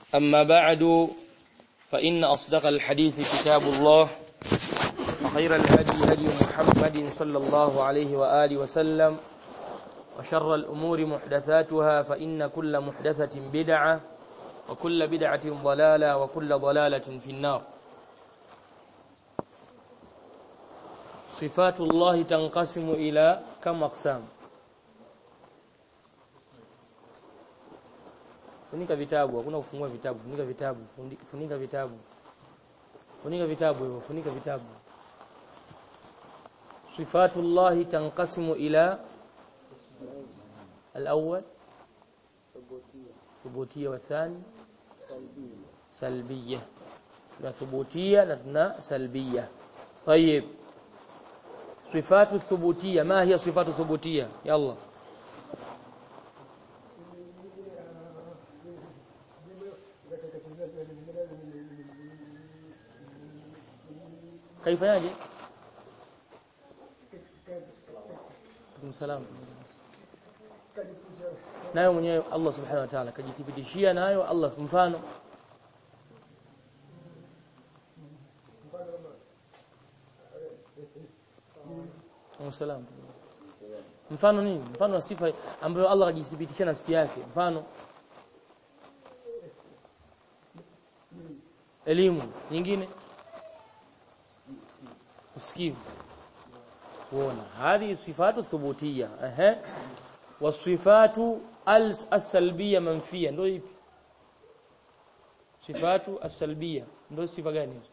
أما بعد فإن أصدق الحديث كتاب الله وخير الهدي هدي محمد صلى الله عليه وآله وسلم وشر الأمور محدثاتها فإن كل محدثة بدعة وكل بدعة ضلالة وكل ضلالة في النار صفات الله تنقسم إلى كم أقسام funika vitabu hakuna kufungua vitabu funika vitabu funika vitabu funika vitabu hivyo funika vitabu sifatullah tanqasimu ila الأول ثبوتية والثاني سلبية لا ثبوتية لا سلبية طيب صفات الثبوتية ما هي صفات الثبوتية يلا كيف يجي salam nayo mwenyewe Allah subhanahu wa ta'ala kajithibitishia nayo Allah mfano Salam. Mfano nini? Mfano wa sifa ambayo Allah kajithibitishia nafsi yake. Mfano elimu nyingine usikivu kuona هذه صفات ثبوتيه اها والصفات السلبيه منفيه ndio ipi sifatu السلبيه ndio sifa gani hizo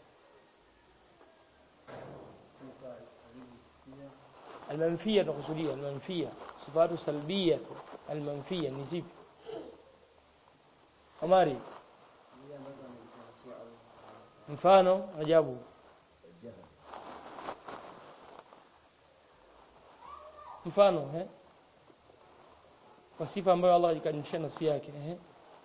المنفيه تقصديه المنفيه صفات سلبيه المنفيه ni zipi Omari mfano ajabu mfano eh kwa sifa ambayo Allah alikanisha nafsi yake eh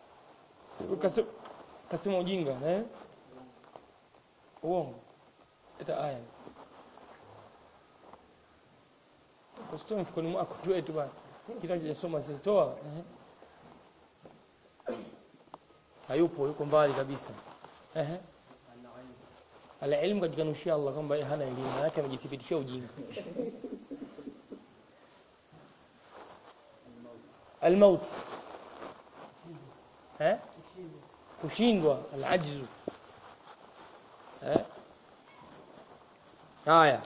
kasema ujinga eh uongo eta aya Kusitoa mfukoni mwako tu eti bwana kitu hajasoma sitoa eh hayupo yuko mbali kabisa eh Al-ilm kajikanushia Allah kwamba yeye hana elimu yake amejithibitishia ujinga الموت ها kushindwa alajzu eh haya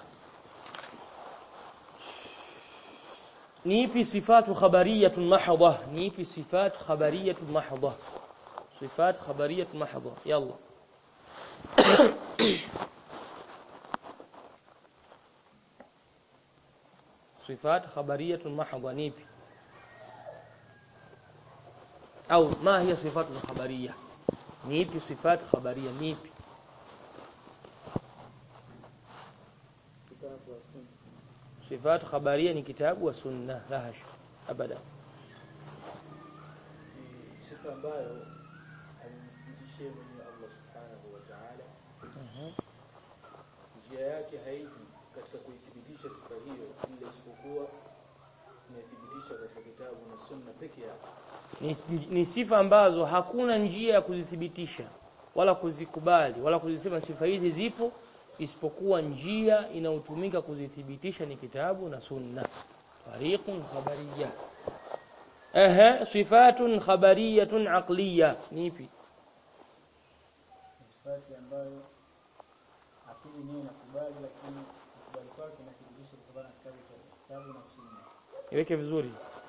ni ipi sifatu khabariyatun mahdha ni ipi sifat khabariyatun mahdha sifat khabariyatun mahdha yalla صفات خبريه محضه نيبي au ma hiya sifatu khabariyya ni ipi sifat khabariyya ni ipi sifat khabariyya ni kitabu wa sunna la hasha abada sifa ambayo alimfundishia mwenye Allah subhanahu wa ta'ala njia yake haiji katika kuithibitisha sifa hiyo ila isipokuwa imethibitisha katika kitabu na sunna peke yake ni, ni sifa ambazo hakuna njia ya kuzithibitisha wala kuzikubali wala kuzisema sifa hizi zipo isipokuwa njia inayotumika kuzithibitisha ni kitabu na sunna tariqun khabariyya ehe sifatun khabariyatun aqliyya nipi sifati ambayo akili yenyewe inakubali lakini kukubali kwake inathibitisha kutokana na kitabu cha kitabu na sunna iweke vizuri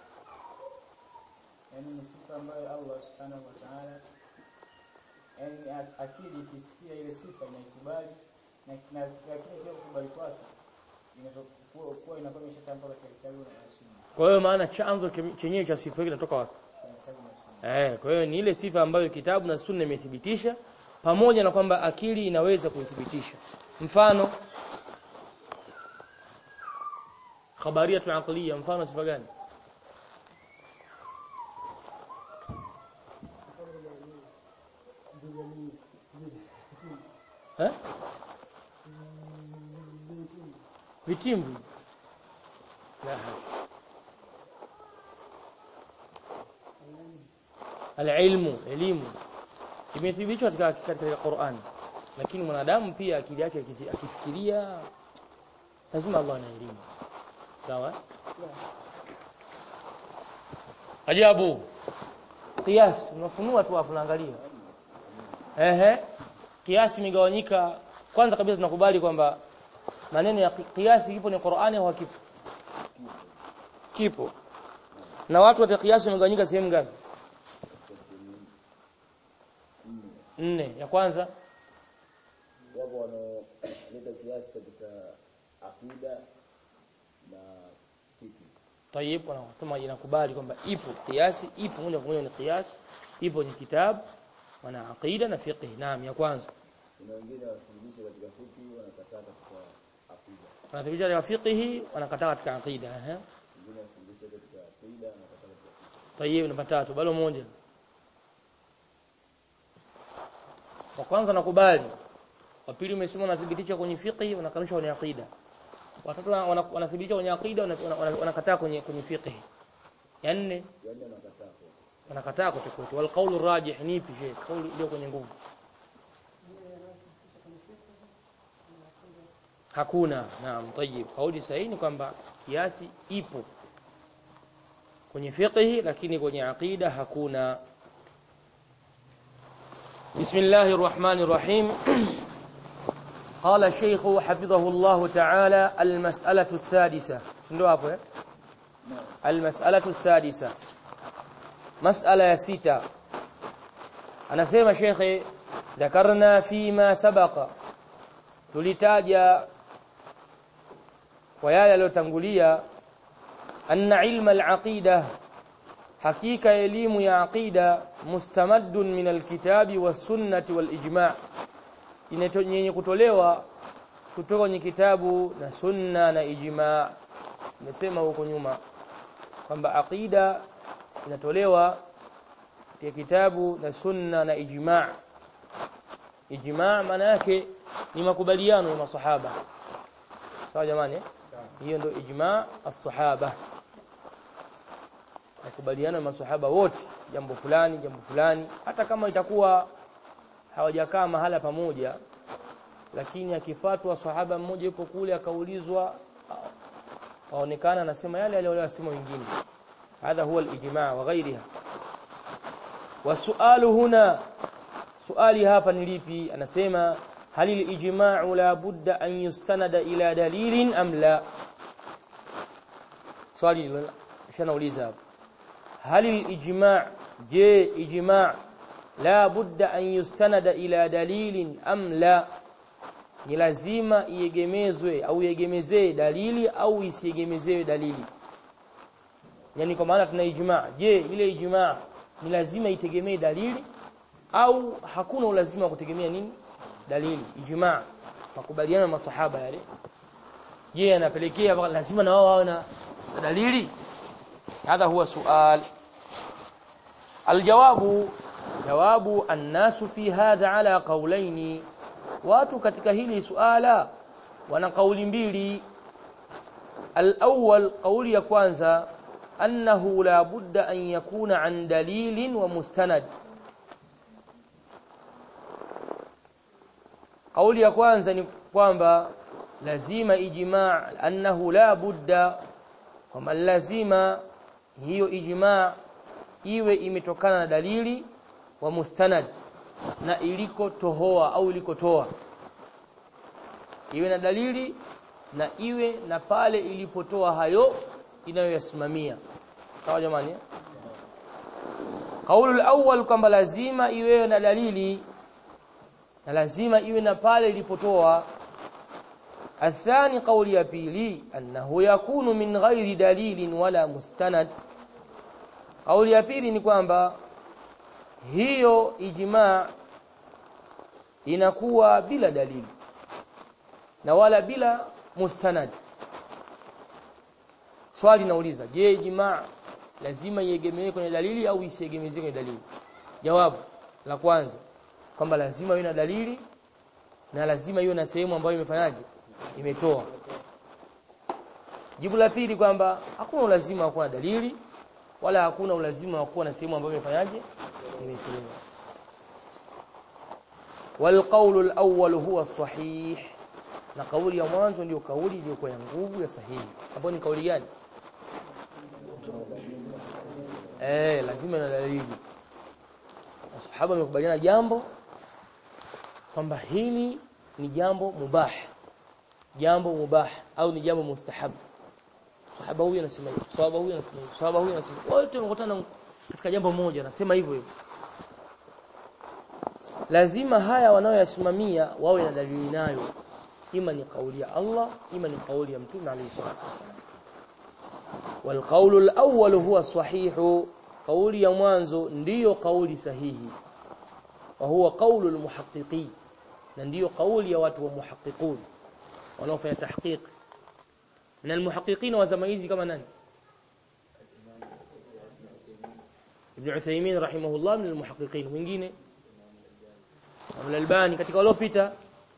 yani ni sifa ambayo Allah subhanahu wa ta'ala yani akili ikisikia ile sifa inaikubali na lakini pia kukubali kwake inakuwa kuwa inakuwa imeshatamka katika kitabu na sunna kwa hiyo maana chanzo chenyewe cha sifa hii kinatoka wapi kitabu na sunna eh kwa hiyo ni ile sifa ambayo kitabu na sunna imethibitisha pamoja na kwamba akili inaweza kuithibitisha mfano khabariyatu aqliya mfano sifa gani eh vitimbi la العلم elimu imethibitishwa katika katika Qur'an lakini mwanadamu pia akili yake akiti- akifikiria lazima Allah ana elimu sawa ajabu qiyas unafunua tu hapo unaangalia ehe kiasi imegawanyika kwanza kabisa tunakubali kwamba maneno ya kiasi kipo ni Qur'ani au hakipo kipo na watu wa kiasi wamegawanyika sehemu ngapi nne ya kwanza wapo wanaoleta kiasi katika akida na fiki Tayib wanasema inakubali kwamba ipo kiasi ipo moja kwa moja ni kiasi ipo ni kitabu wana aqida na fiqh naam ya kwanza kuna wengine wasilimishe katika fiki wanakataa katika akida wanathibitisha katika fiqh wanakataa katika aqida ehe wengine wasilimishe katika akida wanakataa katika fiki Tayib namba tatu bado moja wa kwanza nakubali wa pili umesema unathibitisha kwenye fiqh unakanusha kwenye aqida watatu wana- wana- wanathibitisha kwenye aqida wana- wana- wanakataa kwenye kwenye fiqh ya nne yaani wanakataa kwa wanakataa kote kote wal qawlu rajih ni ipi je kauli iliyo kwenye nguvu hakuna naam tayib kauli sahihi ni kwamba kiasi ipo kwenye fiqh lakini kwenye aqida hakuna bismillahir rahmanir rahim قال الشيخ حفظه الله تعالى المسألة السادسة شنو hapo eh المسألة السادسة مسألة ya sita anasema shekhe dhakarna fima sabaqa tulitaja kwa yale yaliyotangulia anna ilma al-aqida hakika elimu ya aqida mustamaddun min al-kitabi was-sunnati wal-ijma' yenye kutolewa kutoka kwenye kitabu na sunna na ijma' nimesema huko nyuma kwamba aqida inatolewa katika kitabu na sunna na ijma' ijma' maana yake ni makubaliano ya masahaba sawa jamani eh? hiyo ndio ijma' as-sahaba makubaliano ya masahaba wote jambo fulani jambo fulani hata kama itakuwa hawajakaa mahala pamoja lakini akifatwa sahaba mmoja yupo kule akaulizwa aonekana anasema yale yale waliyosema wengine هذا هو الإجماع وغيرها والسؤال هنا سؤالي hapa ni lipi anasema hal al-ijma'u la budda an yustanada ila dalilin am la swali shanauliza hapa hal al-ijma' je ijma' la budda an yustanada ila dalilin am la ni lazima iegemezwe au iegemezee dalili au isiegemezewe dalili yani kwa maana tuna ijmaa je ile ijmaa ni lazima itegemee dalili au hakuna ulazima wa kutegemea nini dalili ijmaa makubaliano ya masahaba yale je yanapelekea lazima na wao wawe na dalili hadha huwa sual aljawabu jawabu annasu fi hadha ala qawlaini watu katika hili suala wana kauli mbili al-awwal kauli ya kwanza أنه لا بد أن يكون عن دليل ومستند قولي ya kwanza ni kwamba lazima ijma' annahu la budda kwamba lazima hiyo ijma' iwe imetokana na dalili wa mustanad na iliko tohoa au ilikotoa iwe na dalili na iwe na pale ilipotoa hayo inayoyasimamia sawa jamani eh? kaulu awwal kwamba lazima iwe na dalili na lazima iwe na pale ilipotoa athani kauli ya pili annahu yakunu min ghairi dalilin wala mustanad kauli ya pili ni kwamba hiyo ijma inakuwa bila dalili na wala bila mustanad swali nauliza je ijma lazima iegemewe kwenye dalili au isiegemezwe kwenye dalili jawabu la kwanza kwamba lazima iwe na dalili na lazima iwe na sehemu ambayo imefanyaje imetoa jibu la pili kwamba hakuna ulazima wa kuwa na dalili wala hakuna ulazima wa kuwa na sehemu ambayo imefanyaje imetolewa والقول الأول هو الصحيح na kauli ya mwanzo ndio kauli iliyokuwa ya nguvu ya sahihi hapo ni kauli gani eh lazima na dalili masahaba wamekubaliana jambo kwamba hili ni jambo mubah jambo mubah au ni jambo mustahab sahaba huyu anasema hivyo sahaba huyu anasema hivyo sahaba huyu anasema hivyo. wote wanakutana katika jambo moja anasema hivyo hivyo lazima haya wanaoyasimamia wawe na dalili nayo ima ni kauli ya Allah ima ni kauli ya mtume alayhi salatu wasallam والقول الأول هو الصحيح قول ya mwanzo ndiyo kauli sahihi wa huwa qaulu almuhaqqiqin na ndiyo kauli ya watu wa muhaqqiqun wanaofanya tahqiq na almuhaqqiqin wa zama hizi kama nani Ibn Uthaymeen rahimahullah min almuhaqqiqin wengine Al-Albani katika waliopita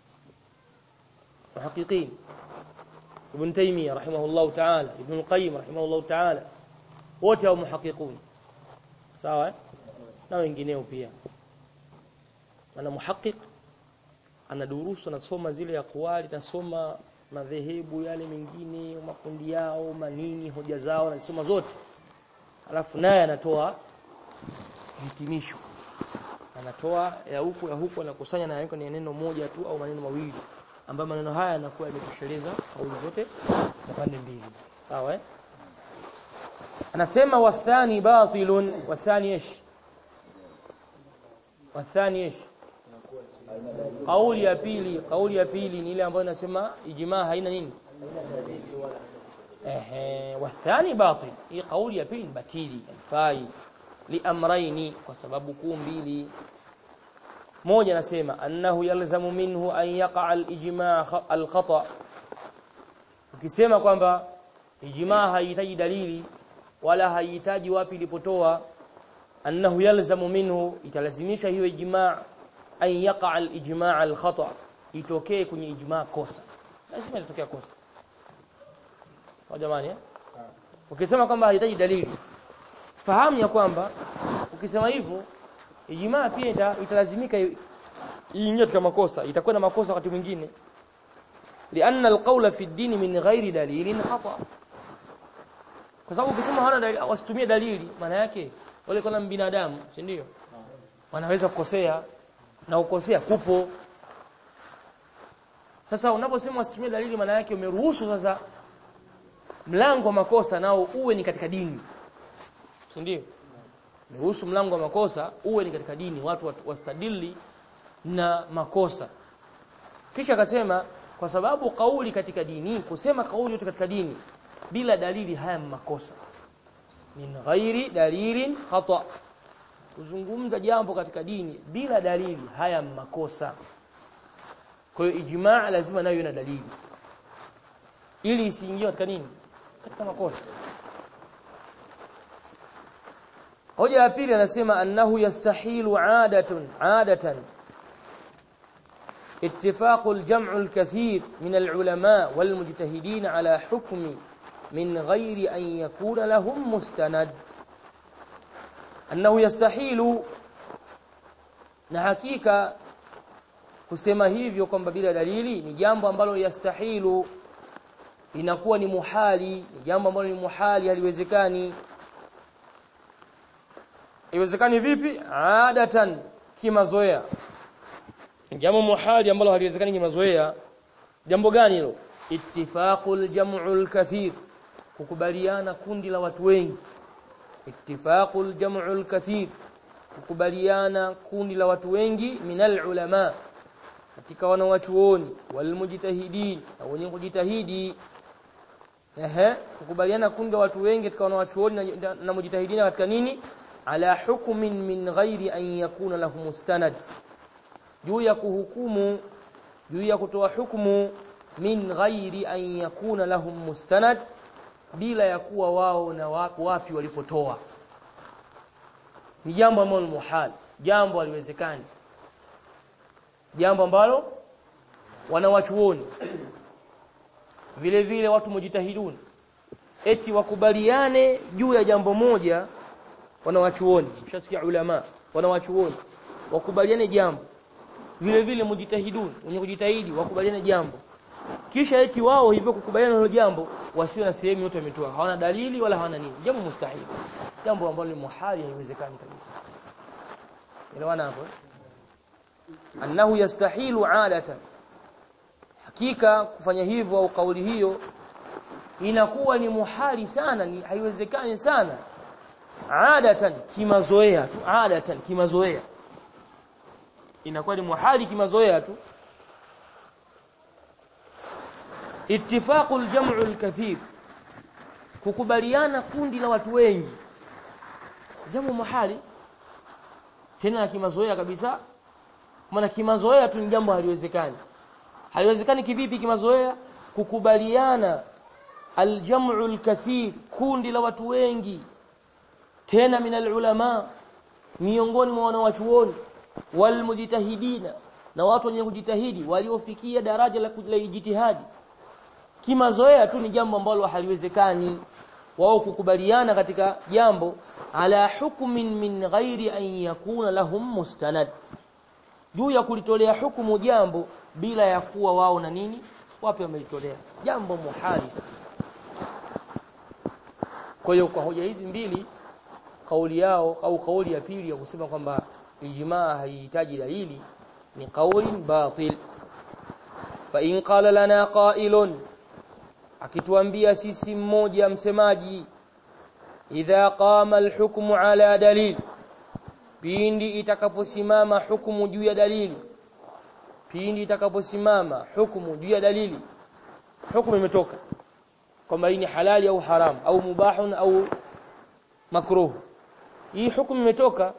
muhaqqiqin Ibn Taymiyyah rahimahullah ta'ala Ibn al-Qayyim rahimahullah ta'ala wote hao muhaqqiqun sawa eh? na wengineo pia ana muhaqqiq anadurusu anasoma zile ya kuwali nasoma madhehebu yale mengine makundi yao manini hoja zao anasoma zote alafu naye anatoa hitimisho anatoa ya huku ya huku anakusanya na yaweka ni neno moja tu au maneno mawili ambayo maneno haya yanakuwa yametosheleza kauli zote za pande mbili sawa eh anasema wathani batilun wathani ish wathani ish kauli ya pili kauli ya pili ni ile ambayo inasema ijmaa haina nini ehe wathani batil hii kauli ya pili ni batili haifai liamraini kwa sababu kuu mbili moja nasema annahu yalzamu minhu an yaqa al-ijma' al-khata ukisema kwamba ijma' haihitaji dalili wala haihitaji wapi ilipotoa annahu yalzamu minhu italazimisha hiyo ijma' an yaqa al-ijma' al-khata itokee kwenye ijma' kosa lazima litokea kosa sawa jamani eh ukisema kwamba haihitaji dalili fahamu ya kwamba ukisema hivyo ijmaa pia ita, italazimika iingie katika makosa itakuwa na makosa wakati mwingine lianna alqawla fi ad-din min ghairi dalilin khata kwa sababu ukisema hana dalili wasitumie dalili maana yake wale kama binadamu si ndio wanaweza kukosea na ukosea kupo sasa unaposema wasitumie dalili maana yake umeruhusu sasa mlango wa makosa nao uwe ni katika dini si ndio Niruhusu mlango wa makosa uwe ni katika dini watu wastadili na makosa. Kisha akasema kwa sababu kauli katika dini kusema kauli yote katika dini bila dalili haya makosa. Min ghairi dalilin khata. Kuzungumza jambo katika dini bila dalili haya makosa. Kwa hiyo ijmaa lazima nayo ina dalili. Ili isiingie katika nini? Katika makosa. hoja ya pili anasema annahu yastahilu adatun adatan اتفاق الجمع الكثير من العلماء والمجتهدين على حكم من غير أن يكون لهم مستند أنه يستحيل نحكيك kusema hivyo kwamba bila dalili ni jambo ambalo yastahilu inakuwa ni muhali ni jambo ambalo ni muhali haliwezekani Iwezekani vipi? Adatan kimazoea. Jambo muhali ambalo haliwezekani kimazoea. Jambo gani hilo? Ittifaqul jam'ul kathir. Kukubaliana kundi la watu wengi. Ittifaqul jam'ul kathir. Kukubaliana kundi la watu wengi minal ulama katika wanawachuoni wal mujtahidin na wenye kujitahidi ehe kukubaliana kundi la watu wengi katika wanawachuoni na, na mujtahidina katika nini ala hukmin min ghairi an yakuna lahu mustanad juu ya kuhukumu juu ya kutoa hukumu min ghairi an yakuna lahum mustanad bila ya kuwa wao na wapi, wapi walipotoa ni jambo ambalo muhal jambo haliwezekani jambo ambalo wanawachuoni vile vile watu mujitahiduni eti wakubaliane juu ya jambo moja wanawachuoni mshasikia ulama wanawachuoni wakubaliane jambo vile vile mujitahidun wenye kujitahidi wakubaliane jambo kisha eti wao hivyo kukubaliana hilo jambo wasiwe na sehemu yote wametoa hawana dalili wala hawana nini jambo mustahili jambo ambalo ni muhali haiwezekani kabisa elewana hapo eh? annahu yastahilu adatan hakika kufanya hivyo au kauli hiyo inakuwa ni muhali sana ni haiwezekani sana adatan kimazoea tu adatan kimazoea inakuwa ni muhali kimazoea tu ittifaqu aljam'u alkathir kukubaliana kundi la watu wengi jambo muhali tena kimazoea kabisa maana kimazoea tu ni jambo haliwezekani haliwezekani kivipi kimazoea kukubaliana aljam'u alkathir kundi la watu wengi tena min alulama miongoni mwa wanawachuoni walmujtahidina na watu wenye kujitahidi waliofikia daraja la la ijtihadi kimazoea tu ni jambo ambalo haliwezekani wao kukubaliana katika jambo ala hukmin min ghairi an yakuna lahum mustanad juu ya kulitolea hukumu jambo bila ya kuwa wao na nini wapi wamelitolea jambo muhali sana kwa hiyo kwa hoja hizi mbili kauli yao au kauli ya pili ya kusema kwamba ijmaa haihitaji dalili ni kauli batil fa in qala lana qailun akituambia sisi mmoja msemaji idha qama alhukmu ala dalil pindi itakaposimama hukumu juu ya dalili pindi itakaposimama hukumu juu ya dalili hukumu imetoka kwamba hii ni halali au haram au mubahun au makruh hii hukumu imetoka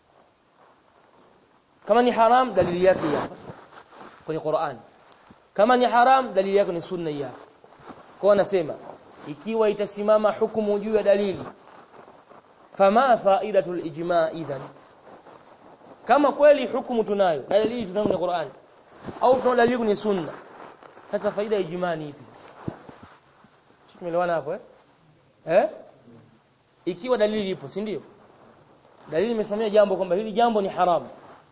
kama ni haram dalili yake hapa kwenye Qur'an kama ni haram dalili yake ni sunna hapa kwa nasema ikiwa itasimama hukumu juu ya dalili fama faidatul ijma idhan kama kweli hukumu tunayo dalili tunayo kwenye Qur'an au tuna dalili kwenye sunna sasa faida ya ijma ni ipi tumeelewana hapo eh eh ikiwa dalili ipo si ndio dalili imesimamia jambo kwamba hili jambo ni haramu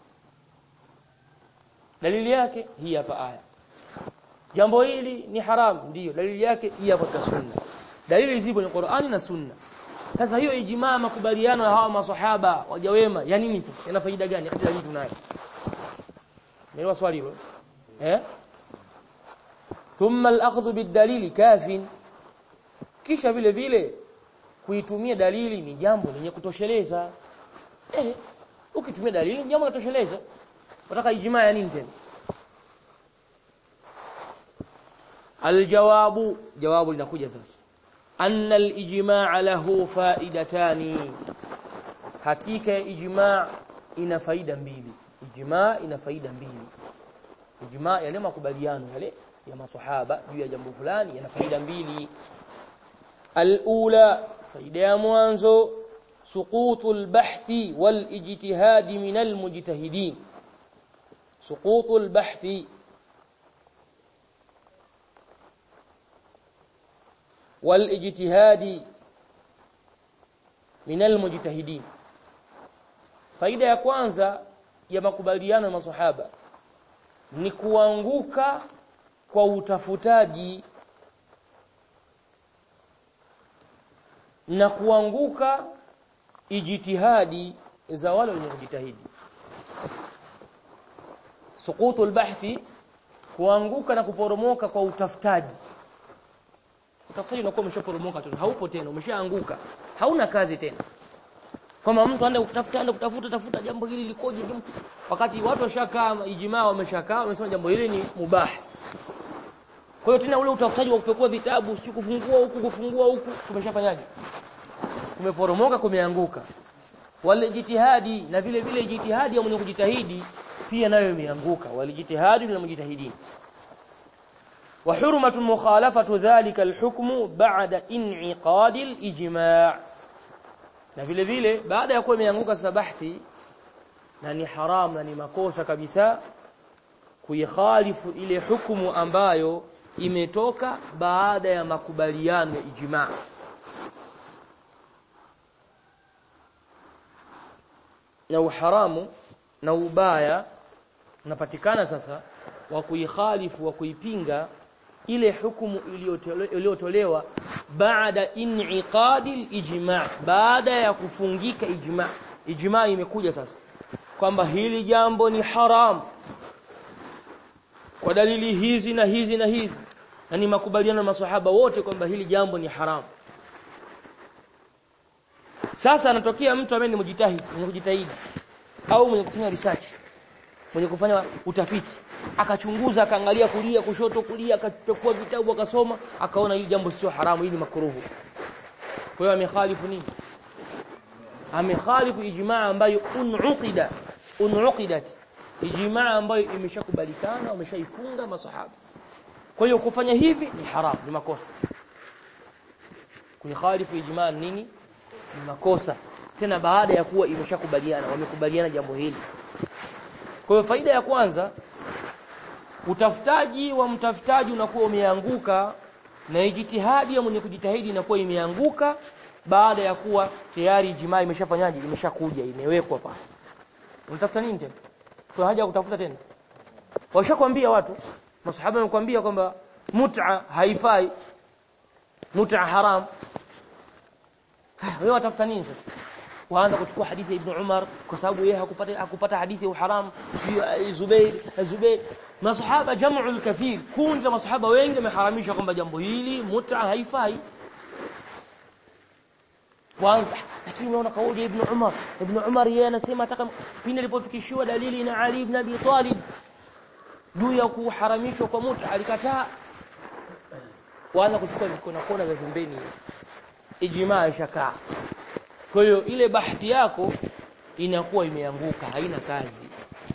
dalili yake hii hapa aya jambo hili ni haramu ndiyo dalili yake hii hapa katika sunna dalili zipo ni Qur'ani na sunna sasa hiyo ijmaa makubaliano ya hawa maswahaba waja wema ya nini sasa ina faida gani katika dalili tunayo Nielewa swali hilo eh thumma al-akhdhu bid-dalili kafin kisha vile vile kuitumia dalili ni jambo lenye kutosheleza eh ukitumia dalili ni jambo linatosheleza unataka ijmaa ya nini tena aljawabu jawabu linakuja sasa anna alijmaa lahu faidatani hakika ya ijmaa ina faida mbili ijmaa ina faida mbili ijmaa yale makubaliano yale ya maswahaba juu ya jambo fulani yana faida mbili alula faida ya mwanzo سقوط البحث والاجتهاد من المجتهدين سقوط البحث والاجتهاد من المجتهدين faida ya kwanza ya makubaliano ya masahaba ni kuanguka kwa utafutaji na kuanguka ijtihadi za wale wenye kujitahidi suqutul bahthi kuanguka na kuporomoka kwa utafutaji utafutaji unakuwa umeshaporomoka tu haupo tena umeshaanguka hauna kazi tena kama mtu anaenda kutafuta anaenda kutafuta tafuta jambo hili likoje wakati watu washakaa ijmaa wameshakaa wamesema jambo hili ni mubah kwa hiyo tena ule utafutaji wa kupekua vitabu si kufungua huku kufungua huku tumeshafanyaje kumeporomoka kumeanguka wale jitihadi na vile vile jitihadi ya mwenye kujitahidi pia nayo imeanguka walijitihadi na mjitahidin wa hurmatu mukhalafatu dhalika alhukmu ba'da in'iqadi alijma' na vile vile baada ya kuwa imeanguka sabahti na ni haram na ni makosa kabisa kuikhalifu ile hukumu ambayo imetoka baada ya makubaliano ya ijma' na uharamu na ubaya unapatikana sasa wa kuikhalifu wa kuipinga ile hukumu iliyotole- iliyotolewa baada in'iqadi al-ijma' baada ya kufungika ijma' ijma' imekuja sasa kwamba hili jambo ni haram kwa dalili hizi na hizi na hizi na ni makubaliano ya maswahaba wote kwamba hili jambo ni haram sasa anatokea mtu ambaye ni mjitahidi mwenye kujitahidi au mwenye kufanya research mwenye kufanya utafiti akachunguza akaangalia kulia kushoto kulia akachukua vitabu akasoma akaona hili jambo sio haramu hili ni makruhu kwa hiyo amekhalifu nini amekhalifu ijmaa ambayo unuqida unuqidat ijmaa ambayo imeshakubalikana wameshaifunga masahaba kwa hiyo kufanya hivi ni haramu ni makosa kuikhalifu ijmaa ni nini ni makosa tena baada ya kuwa imeshakubaliana wamekubaliana jambo hili kwa hiyo faida ya kwanza utafutaji wa mtafutaji unakuwa umeanguka na ijtihadi ya mwenye kujitahidi inakuwa imeanguka baada ya kuwa tayari jimaa imeshafanyaje imeshakuja imewekwa pale unatafuta nini tena kuna haja ya kutafuta tena washakwambia watu masahaba wamekwambia kwamba mut'a haifai mut'a haram wewe watafuta nini sasa waanza kuchukua hadithi ya Ibn Umar kwa sababu yeye hakupata hakupata hadithi ya uharam si Zubair Zubair masahaba jamu al-kathir kundi la masahaba wengi wameharamisha kwamba jambo hili mut'a haifai kwanza lakini unaona kauli ya Ibn Umar Ibn Umar yeye anasema ataka pindi alipofikishiwa dalili na Ali ibn Abi Talib juu ya kuharamishwa kwa mut'a alikataa waanza kuchukua vikona kona vya pembeni ijmaa ishakaa kwa hiyo ile bahati yako inakuwa imeanguka haina kazi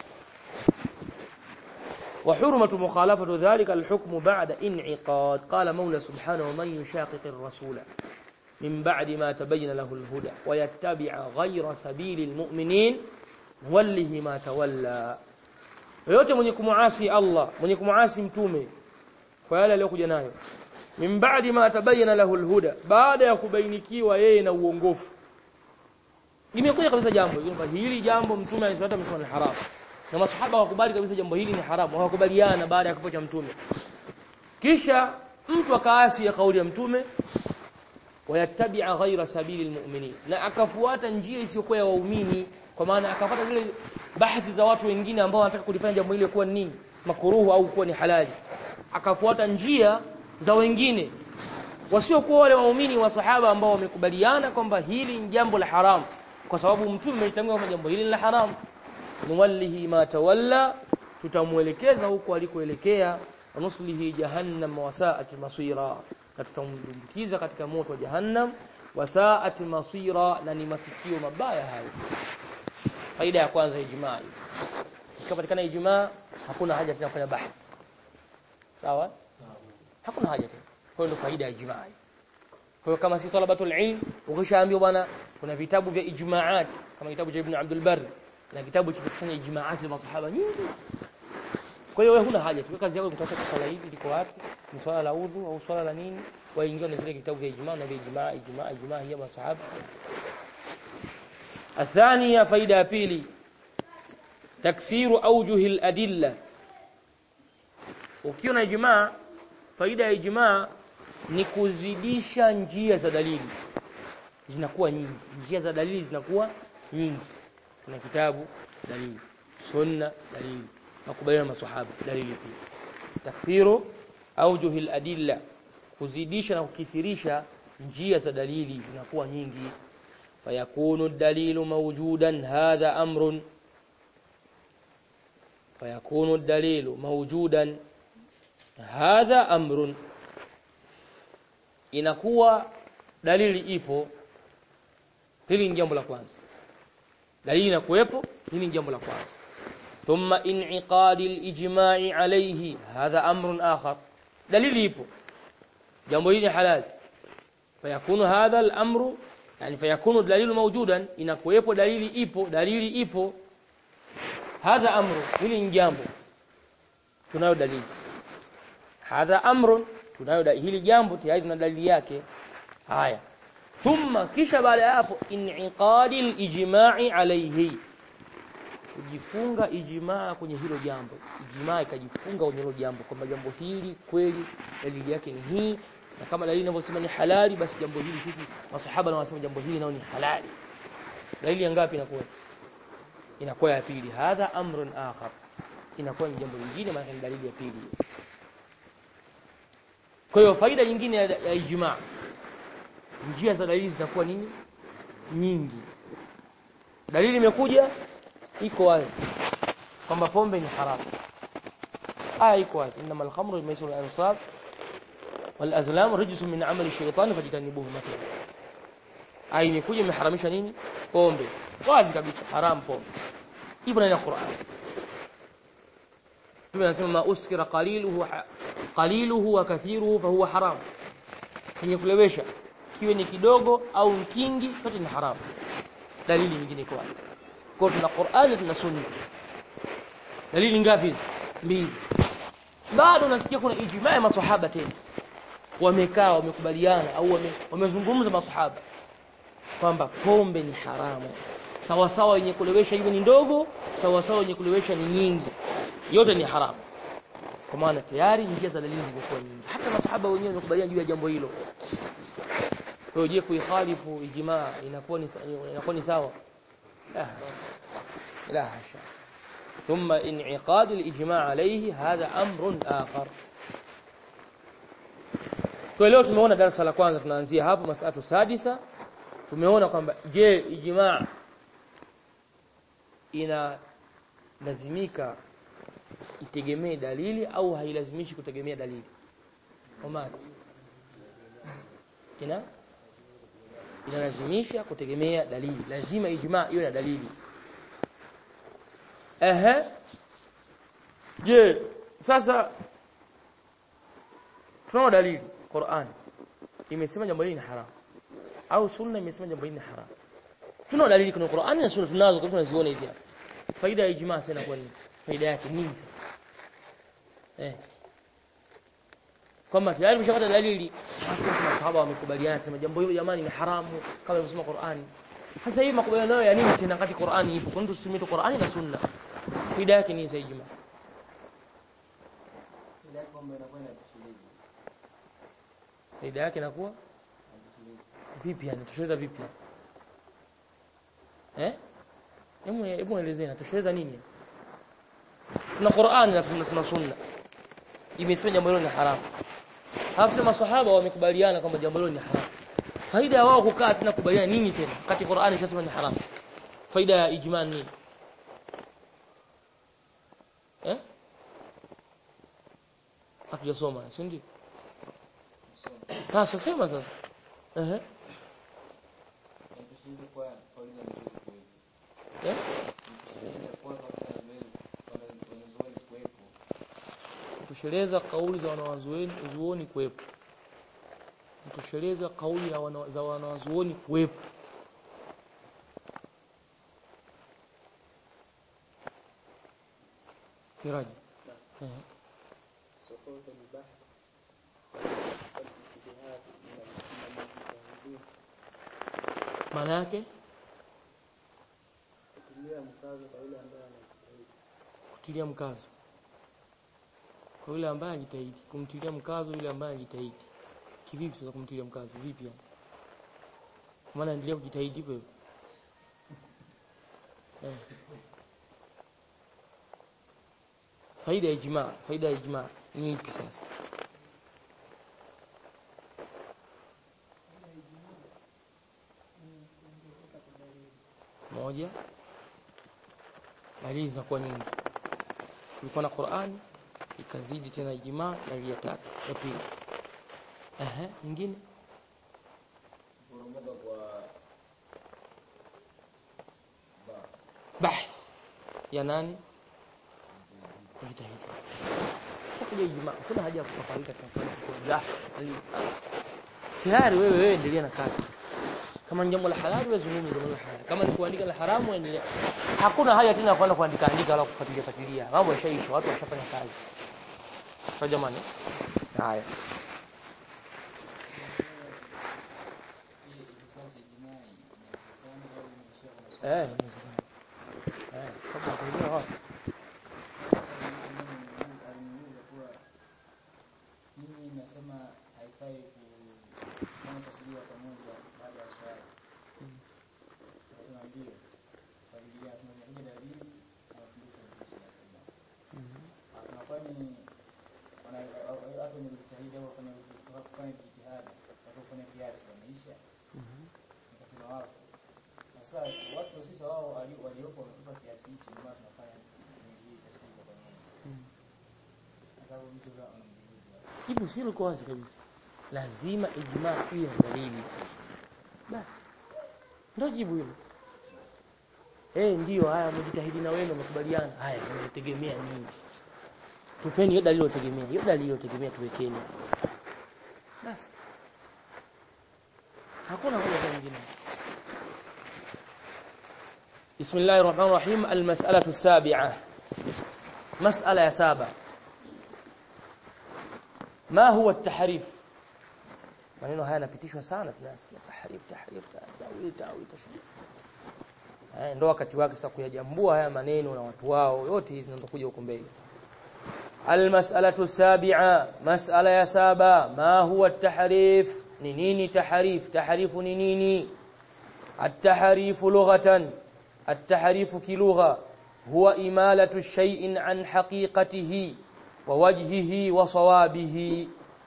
وحرمة مخالفة ذلك الحكم بعد انعقاد قال مولى سبحانه ومن يشاقق الرسول من بعد ما تبين له الهدى ويتبع غير سبيل المؤمنين نوله ما تولى yote mwenye kumuasi Allah mwenye kumuasi mtume kwa yale aliyokuja nayo min ba'di ma tabayyana lahu alhuda baada ya kubainikiwa yeye na uongofu imekuja kabisa jambo kwamba hili jambo mtume alisema amesema ni haramu na masahaba wakubali kabisa jambo hili ni haramu hawakubaliana baada ya kifo cha mtume kisha mtu akaasi ya kauli ya mtume wayattabi'a ghaira sabili almu'minin na akafuata njia isiyokuwa ya waumini kwa maana akafuata zile bahthi za watu wengine ambao wanataka kulifanya jambo hili kuwa nini makuruhu au kuwa ni halali akafuata njia za wengine wasiokuwa wale waumini wa sahaba ambao wamekubaliana kwamba hili ni jambo la haramu kwa sababu mtume ametangaza kwamba jambo hili ni la haramu nuwallihi ma tawalla tutamuelekeza huko alikoelekea nuslihi jahannam wasaat masira na tutamdumbukiza katika moto wa jahannam wasaat masira na ni mafikio mabaya hayo faida ya kwanza ijmaa ikipatikana ijmaa hakuna haja tena kufanya bahthi sawa hakuna haja tena kwa hiyo faida ya ijmaa kwa hiyo kama si talabatul ilm ukishaambiwa bwana kuna vitabu vya ijmaat kama kitabu cha Ibn Abdul Barr na kitabu cha kufanya ijmaat za masahaba nyingi kwa hiyo wewe huna haja tu kazi yako ni kutafuta swala hili liko wapi ni swala la udhu au swala la nini waingia na zile kitabu vya ijmaa na vya ijmaa ijmaa ijmaa hiya masahaba الثانية فائدة pili تكثير أوجه الأدلة ukiona ijmaa faida ya ijmaa ni kuzidisha njia za dalili zinakuwa nyingi njia za dalili zinakuwa nyingi kuna kitabu dalili sunna dalili makubaliano maswahaba dalili pia taksiru aujuhi aladilla kuzidisha na kukithirisha njia za dalili zinakuwa nyingi fayakunu dalilu mawjudan hadha amrun fayakunu dalilu mawjudan hadha amrun inakuwa dalili ipo hili ni jambo la kwanza dalili inakuwepo hili ni jambo la kwanza thumma in'iqadi al-ijma'i alayhi hadha amrun akhar dalili ipo jambo hili halal fayakunu hadha al-amru yani fayakunu dalilu mawjudan inakuwepo dalili ipo dalili ipo hadha amru hili ni jambo tunayo dalili hadha amrun tunayo hili jambo tayari tuna dalili yake haya thumma kisha baada ya hapo in'iqadi al-ijma'i alayhi kujifunga ijmaa kwenye hilo jambo ijmaa ikajifunga kwenye hilo jambo kwamba jambo hili kweli dalili yake ni hii na kama dalili inavyosema ni halali basi jambo hili sisi masahaba na wanasema jambo hili nao ni halali dalili ya ngapi inakuwa inakuwa ya pili hadha amrun akhar inakuwa ni jambo lingine maana ni dalili ya pili kwa hiyo faida nyingine ya, ya ijmaa njia za dalili zitakuwa nini nyingi dalili imekuja iko wazi kwamba pombe ni haramu aya iko wazi inma al-khamru wal-maisir wal-ansab wal-azlam rijsun min amali shaytan fajtanibuhu mathalan aya imekuja imeharamisha nini pombe wazi kabisa haram pombe ipo ndani ya Qur'an tunasema ma uskira qaliluhu qaliluhu wa kathiruhu fa huwa haram kenye kulewesha kiwe ni kidogo au kingi yote ni haramu dalili nyingine iko wazi kwa tuna Qur'ani tuna Sunna dalili ngapi hizi mbili bado nasikia kuna ijmaa ya maswahaba tena wamekaa wamekubaliana au wame, wamezungumza maswahaba kwamba pombe ni haramu sawa sawa yenye kulewesha iwe ni ndogo sawa sawa yenye kulewesha ni nyingi yote ni haramu kwa maana tayari njia za dalili zimekuwa nyingi hata maswahaba wenyewe wamekubaliana juu ya jambo hilo kwa hiyo je kuikhalifu ijmaa inakuwa ni inakuwa ni sawa لا لا حاشا ثم انعقاد الإجماع عليه هذا أمر آخر kwa leo tumeona darasa la kwanza tunaanzia hapo masalatu sadisa tumeona kwamba je ijmaa ina lazimika itegemee dalili au hailazimishi kutegemea dalili Omar ina inalazimisha kutegemea dalili lazima ijmaa iwe na dalili ehe je sasa tunao dalili Qur'an imesema jambo hili ni haram au sunna imesema jambo hili ni haram tunao dalili kwenye Qur'an na sunna tunazo kwa tunaziona hizi hapa faida ya ijmaa sasa inakuwa nini faida yake nini sasa eh kwamba tayari mshapata dalili watu masahaba wamekubaliana sema jambo hilo jamani ni haramu kama ilivyosema Qur'ani sasa hii makubaliano ya nini tena kati Qur'ani ipo kwa nini tusitumie Qur'ani na sunna faida yake ni zaidi ijma faida yake inakuwa vipi yani tusheleza vipi eh hebu hebu elezea tusheleza nini tuna Qur'ani na tuna, tuna sunna imesema jambo hilo ni haramu Halafu maswahaba wamekubaliana kwamba jambo hilo ni haramu. Faida ya wao kukaa tena kubaliana nini tena? Kati Qur'ani inasema ni haramu. Faida ya ijma ni Eh? Hatujasoma, si ndio? Sasa sema sasa. Eh? Eh? kutosheleza kauli za wanawazuoni uzuoni kuwepo kutosheleza kauli ya wana, za wanawazuoni kuwepo miraji eh سقوط البحر والاجتهاد من المجتهدين maana yake kutilia mkazo kwa yule ambaye anajitahidi kutilia mkazo kwa yule ambaye anajitahidi kumtilia mkazo yule ambaye anajitahidi kivipi sasa kumtilia mkazo vipi yani Kwa maana endelea kujitahidi hivyo hivyo eh. faida ya ijma faida ya ijma ni ipi sasa moja dalili zinakuwa nyingi kulikuwa na Qur'ani ikazidi tena ijma dalili ya tatu ya pili ehe nyingine kuporomoka kwa ba bahth ya nani kujitahidi kuja ijma kuna haja ya kufafarika tafadhali kwa bahth dalili tayari wewe wewe endelea na kazi kama ni jambo la halali wewe zungumza jambo la halali kama ni kuandika la haramu endelea hakuna haja tena kwenda kuandika andika wala kufuatilia fuatilia mambo yashaisha watu washafanya kazi kwa jamani haya Sasa ijmaa inawezekana au imeshakuwa eh inawezekana. eh Hapo utaelewa wapi? aliniuliza kuwa nyinyi mnasema haifai kufanya tasbihi pamoja baada ya swala. Nasema ndio. Kwa Biblia nasema inakuja dalili na mafundisho ya Mtume sallallahu alaihi wasallam. Asema kwani wana- watu wenye kujitahidi au kufanya kufanya jitihada watu kufanya kiasi wameisha? Nikasema wapo. Na sasa watu sisi wao wali- waliopo wametupa kiasi hicho ndio maana tunafanya hizi tasbihi kwa pamoja. Kwa sababu mtu leo anamjibu. Jibu si liko wazi kabisa. Lazima ijma iwe na dalili. Basi. Ndio jibu hilo. Eh, ndio haya mjitahidi na wewe mkubaliana. Haya tunategemea nini? Tupeni hiyo dalili iliyotegemea. Hiyo dalili iliyotegemea tuwekeni. Basi. Hakuna hoja nyingine. بسم الله الرحمن الرحيم المسألة السابعة مسألة يا سابع ما هو التحريف maneno haya yanapitishwa sana tunasikia tahrif tahrif tawil tawil tashrif eh ndo wakati wake sasa kuyajambua haya maneno na watu wao yote hizi zinazokuja huko mbele almas'alatu sabi'a mas'ala ya saba ma huwa at-tahrif ni nini tahrif tahrifu ni nini at-tahrifu lughatan at-tahrifu kilugha huwa imalatu shay'in an haqiqatihi wa wajhihi wa sawabihi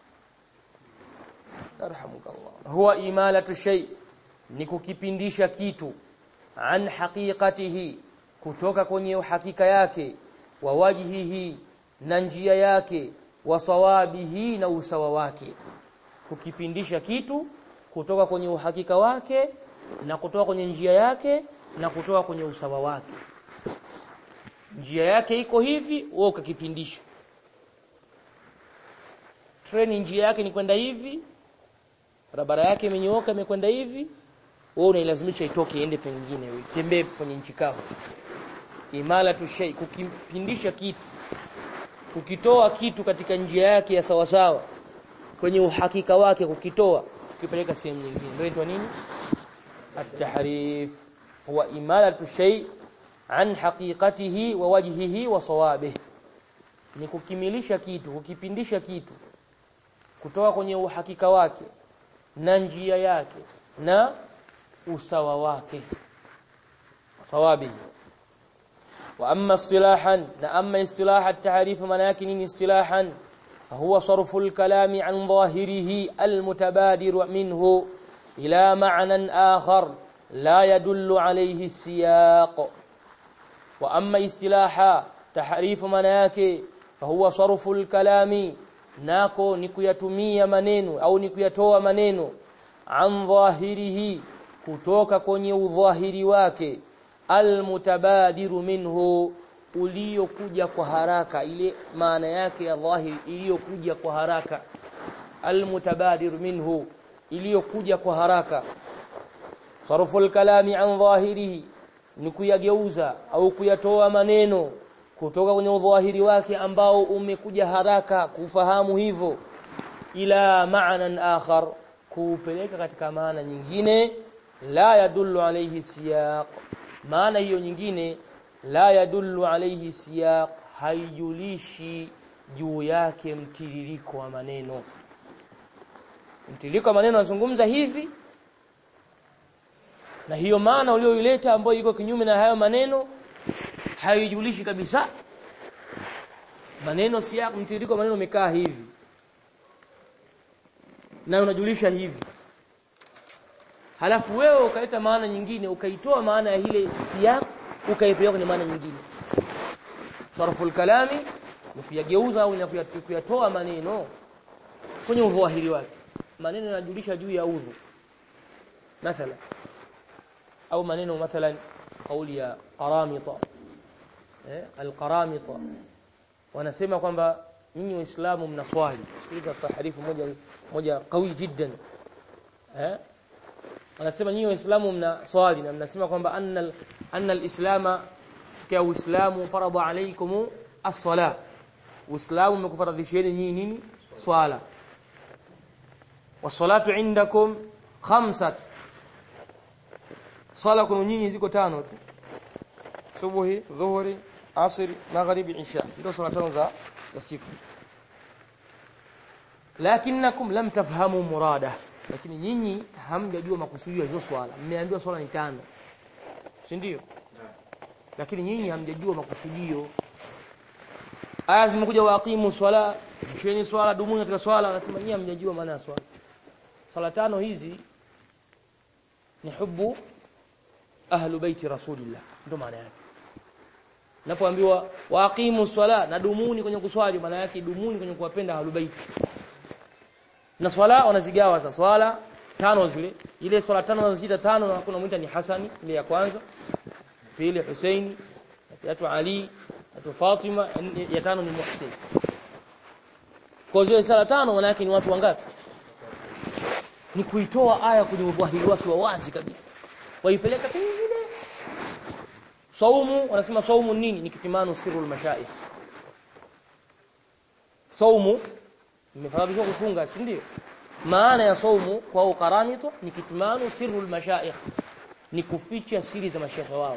yarhamukallah huwa imalatu shay ni kukipindisha kitu an haqiqatihi kutoka kwenye uhakika yake wa wajhihi na njia yake wa sawabihi na usawa wake kukipindisha kitu kutoka kwenye uhakika wake na kutoka kwenye njia yake na kutoka kwenye usawa wake njia yake iko hivi wewe ukakipindisha treni njia yake ni kwenda hivi barabara yake imenyooka imekwenda hivi wewe unailazimisha itoke iende pengine wewe tembee kwenye nchi kavu imala tu shay kukipindisha kitu kukitoa kitu katika njia yake ya sawa sawa kwenye uhakika wake kukitoa kukipeleka sehemu nyingine ndio inaitwa nini at-tahrif huwa imalatu shay an haqiqatihi wa wajhihi wa sawabihi ni kukimilisha kitu kukipindisha kitu kutoka kwenye uhakika wake na njia yake na usawa wake sawabi wa amma istilahan na amma istilah at-ta'rif maana yake nini istilahan huwa sarfu al-kalami an dhahirihi al-mutabadir minhu ila ma'nan akhar la yadullu alayhi siyaq wa amma istilaha tahrif maana yake fahuwa sarfu al-kalami nako ni kuyatumia maneno au ni kuyatoa maneno an dhahirihi kutoka kwenye udhahiri wake almutabadiru minhu uliokuja kwa haraka ile maana yake ya dhahiri iliyokuja kwa haraka almutabadiru minhu iliyokuja kwa haraka sarfu alkalami an dhahirihi ni kuyageuza au kuyatoa maneno kutoka kwenye udhahiri wake ambao umekuja haraka kufahamu hivyo ila ma'nan akhar kuupeleka katika maana nyingine la yadullu alayhi siyaq maana hiyo nyingine la yadullu alayhi siyaq haijulishi juu yake mtiririko wa maneno mtiririko wa maneno nazungumza hivi na hiyo maana ulioileta ambayo iko kinyume na hayo maneno haijulishi kabisa maneno si mtiririko maneno umekaa hivi na unajulisha hivi halafu wewe ukaleta maana nyingine ukaitoa maana ya ile siyaq ukaipeleka kwenye maana nyingine sarful kalami ni kuyageuza au ni kuyatoa maneno kwenye udhahiri wake maneno yanajulisha juu ya udhu mathalan au maneno mathalan kauli ya qaramita eh alqaramita wanasema kwamba nyinyi waislamu mnaswali sikiliza taharifu moja moja qawi jiddan eh wanasema nyinyi waislamu mnaswali na mnasema kwamba anna anna alislama kwa uislamu farada alaykum as-sala uislamu umekufaradhisheni nyinyi nini swala wasalatu indakum khamsat swala kwenu nyinyi ziko tano tu subuhi dhuhuri asri magharibi isha ndio swala tano za za siku lakinakum lam tafhamu murada lakini nyinyi hamjajua makusudio ya hizo swala mmeambiwa swala ni tano si ndio lakini nyinyi hamjajua makusudio aya zimekuja waqimu swala msheni swala dumuni katika swala anasema nyinyi hamjajua maana ya swala swala tano hizi ni hubu ahlu baiti rasulillah ndio maana yake napoambiwa waqimu swala na dumuni kwenye kuswali maana yake dumuni kwenye kuwapenda ahlu baiti na swala wanazigawa sasa swala tano zile ile swala tano wanaziita tano na kuna mwita ni Hasani ile ya kwanza pili Husaini ya tatu Ali ya tatu Fatima ya tano ni Muhsin kwa zile swala tano maana yake ni watu wangapi ni kuitoa aya kwenye udhahiri wake wa wazi kabisa waipeleka pengine saumu wanasema saumu nini ni kitimano sirrul mashaikh saumu imefahamishwa kufunga si ndio maana ya saumu kwa ukaramito ni kitimano sirrul mashaikh ni kuficha siri za mashehe wao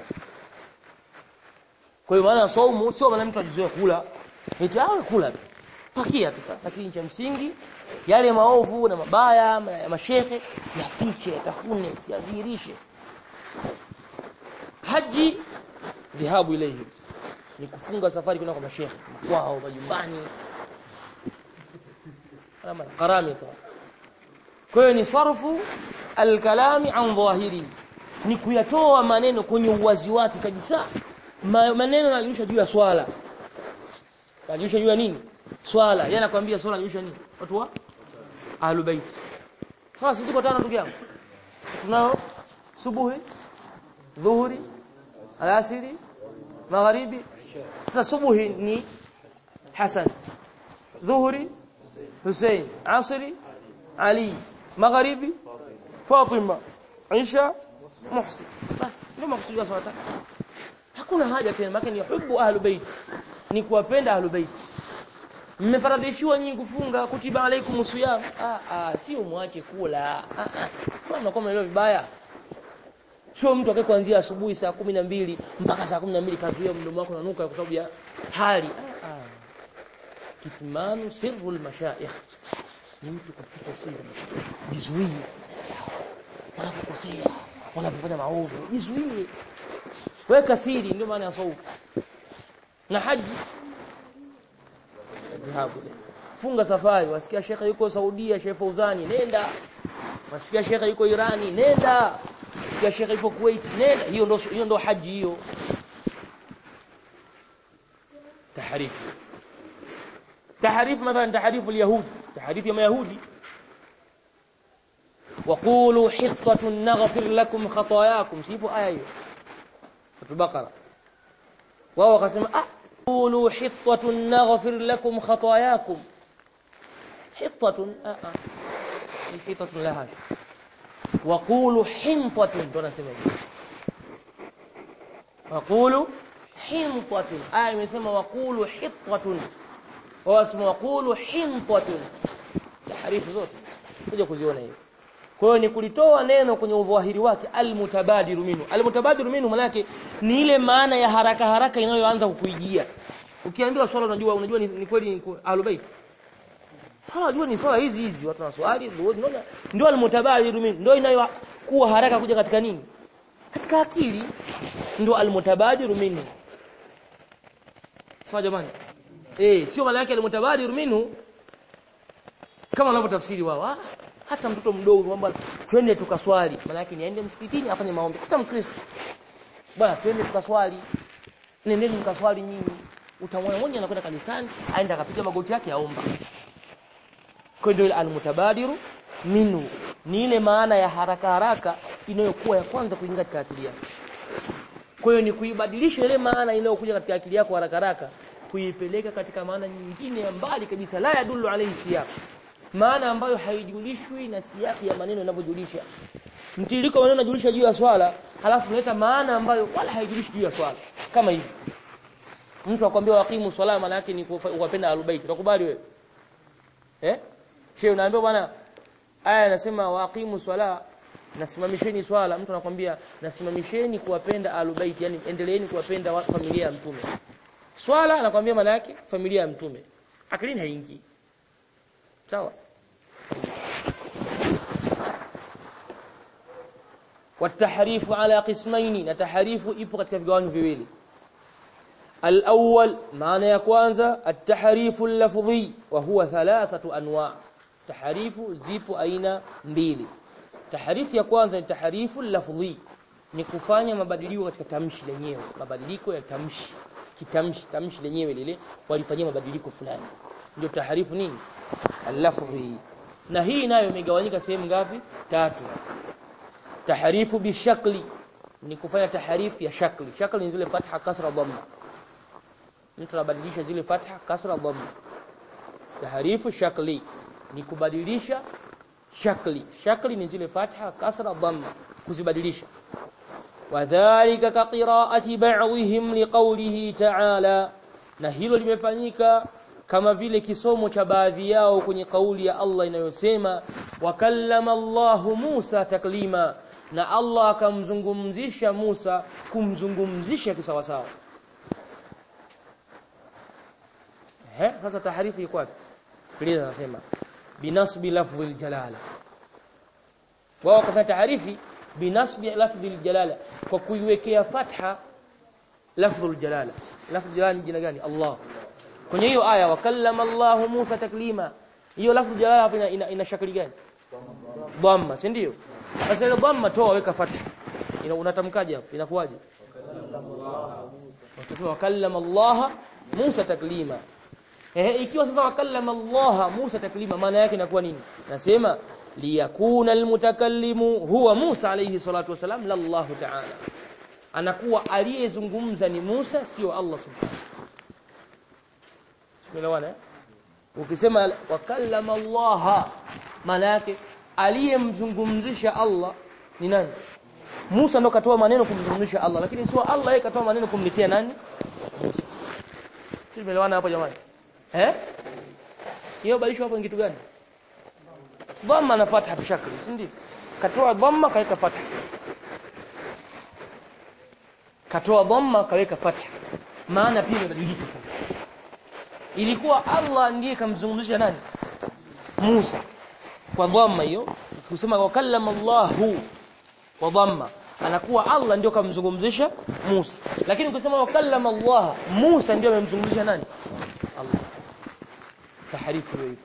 kwa hiyo maana ya saumu sio maana mtu ajizoe kula eti awe kula tu pakia tu lakini cha msingi yale maovu na mabaya ya mashehe yafiche yatafune siadhihirishe haji dhahabu ilayhi ni kufunga safari kwenda kwa mashehe kwao majumbani kama karamita kwa hiyo ni sarfu alkalami an dhahiri ni kuyatoa maneno kwenye uwazi wake kabisa Ma, maneno yanajulisha juu ya swala yanajulisha juu ya nini swala yeye anakuambia swala yanajulisha nini watu wa ahlul bait sasa tuko tano ndugu yangu tunao subuhi dhuhuri alasiri magharibi sasa subuhi ni hasan dhuhuri Hussein asri Ali magharibi Fatima Aisha Muhsin basi ndio makusudio swala tatu hakuna haja tena maana ni hubu ahlul bait ni kuwapenda ahlul bait mmefaradhishiwa nyinyi kufunga kutiba alaikum siyam ah ah sio mwache kula ah ah mbona kama leo vibaya sio mtu akae kuanzia asubuhi saa kumi na mbili mpaka saa kumi na mbili kazuia mdomo wako unanuka kwa sababu ya hali ah, ah. kitmanu sirrul mashaikh ni mtu kuficha siri jizuie wanapokosea wanapofanya maovu jizuie weka siri ndio maana ya saumu na haji dhahabu funga safari wasikia shekha yuko Saudia Sheikh Fauzani nenda wasikia shekha yuko Irani nenda wasikia shekha yuko Kuwait nenda hiyo ndo hiyo ndo haji hiyo taharifu taharifu mathalan taharifu al-yahud taharifu ya mayahudi وقولوا حطة نغفر لكم خطاياكم سيبوا آية hiyo Bakara wao wakasema ah qulu hittatun naghfir lakum khatayakum hittatun ah ah ni hittatun la hada wa qulu hintatun tunasema hivi wa qulu hintatun aya imesema wa qulu hittatun wao wasema wa qulu hintatun taharifu zote kuja kuziona hivi kwa hiyo ni kulitoa neno kwenye udhahiri wake almutabadiru minhu almutabadiru minhu maana yake ni ile maana ya haraka haraka inayoanza kukuijia ukiambiwa swala unajua unajua ni, ni kweli ni ahlubait swala unajua ni swala hizi hizi watu wanaswali ndio ndio almutabadiru minhu ndio inayokuwa haraka kuja katika nini katika akili ndio almutabadiru minhu sawa jamani eh sio maana yake almutabadiru minhu kama wanavyotafsiri wao ah hata mtoto mdogo kwamba twende tukaswali maana yake niende msikitini afanye maombi hata mkristo bwana twende tukaswali nendeni mkaswali nyinyi utamwona mmoja anakwenda kanisani aenda akapiga magoti yake aomba kwa ndio almutabadiru minhu ni ile maana ya haraka haraka inayokuwa ya kwanza kuingia katika akili yako kwa hiyo ni kuibadilisha ile maana inayokuja katika akili yako haraka haraka kuipeleka katika maana nyingine ya mbali kabisa la yadullu alayhi siyaq maana ambayo haijulishwi na siyaki ya maneno yanavyojulisha mtiririko maneno unajulisha juu ya swala halafu unaleta maana ambayo wala haijulishi juu ya swala kama hivi mtu akwambia waqimu swala maana yake ni kuwapenda ahlulbait utakubali wewe eh shehe unaambia bwana aya inasema waqimu swala nasimamisheni swala mtu anakwambia nasimamisheni kuwapenda alubaiti yani endeleeni kuwapenda wa- familia ya mtume swala anakwambia maana yake familia ya mtume akilini haingii sawa والتحريف على قسمين na taharifu ipo katika vigawanyo viwili الأول معنى ya kwanza التحريف اللفظي وهو ثلاثة أنواع taharifu zipo aina mbili taharifu ya kwanza ni taharifu lafdhi ni kufanya mabadiliko katika tamshi lenyewe mabadiliko ya tamshi kitamshi tamshi lenyewe lile walifanyia mabadiliko fulani ndio taharifu nini al-lafdhi na hii nayo imegawanyika sehemu ngapi tatu taharifu bishakli ni kufanya taharifu ya shakli shakli ni zile fatha kasra dhamma mtu anabadilisha zile fatha kasra dhamma taharifu shakli ni kubadilisha shakli shakli ni zile fatha kasra dhamma kuzibadilisha wadhālika ka qirā'ati ba'dihim liqawlihi ta'ala na hilo limefanyika kama vile kisomo cha baadhi yao kwenye kauli ya Allah inayosema wakallama Allahu Musa taklima na Allah akamzungumzisha Musa kumzungumzisha kisawasawa eh sasa taharifu iko wapi sikiliza anasema binasbi lafdhi aljalala wao kafanya taarifi binasbi lafdhi aljalala kwa kuiwekea fatha lafdhi aljalala lafdhi aljalala ni jina gani Allah kwenye hiyo aya wakallama Allah Musa taklima hiyo lafdhi aljalala hapa ina, ina, ina shakli gani dhamma si ndio sasa ile dhamma toa weka fatha ina unatamkaje hapo inakuwaje wakallama Allah Musa taklima Eh, ikiwa sasa wakallama Allah Musa taklima maana yake inakuwa nini? Nasema liyakuna almutakallimu huwa Musa alayhi salatu wasalam la Allah ta'ala. Anakuwa aliyezungumza ni Musa sio Allah subhanahu. Tumeelewana? Ukisema wakallama Allah maana yake aliyemzungumzisha Allah ni nani? Musa ndo katoa maneno kumzungumzisha Allah lakini sio Allah yeye katoa maneno kumletea nani? Musa. Tumeelewana hapo jamani? Eh? Hiyo badilisho hapo ni kitu gani? Dhamma na fatha bishakli, si ndio? Katoa dhamma kaweka fatha. Katoa dhamma kaweka fatha. Maana pia imebadilika sasa. Ilikuwa Allah ndiye kamzungumzisha nani? Musa. Kwa dhamma hiyo, kusema wakallama Allahu kwa dhamma anakuwa Allah ndio kamzungumzisha Musa. Lakini ukisema wakallama Allah, Musa ndio amemzungumzisha nani? Allah taharifu hiyo